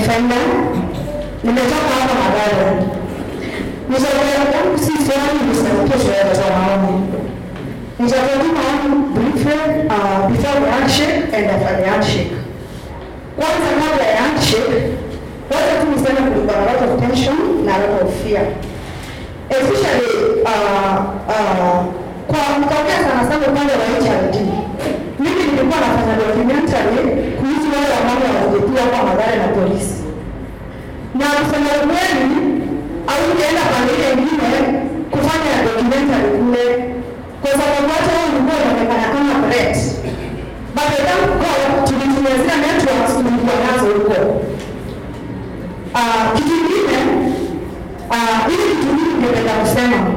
Defender. Nimetoka hapa Mathare. Nishauri yangu si swali nisaukie sherehe za maombi. Nitakuwa maombi briefly uh, before the handshake and after the handshake. Kwanza kabla ya handshake, wacha tu niseme kulikuwa na lot of tension na lot of fear. Especially uh, uh, kwa mkaongea sana sana upande wa HRD. Mimi nilikuwa nafanya documentary kuhusu wale ambao walijepiwa kwa Mathare na polisi. Na kusema ukweli, aujaenda pande ile ingine kufanya documentary kule, kwa sababu hata wewe ulikuwa unaonekana kama threat. But I thank God tulitumia zile networks tulikuwa nazo huko. Ah, kitu kingine ah, ili kitu hiki ningependa kusema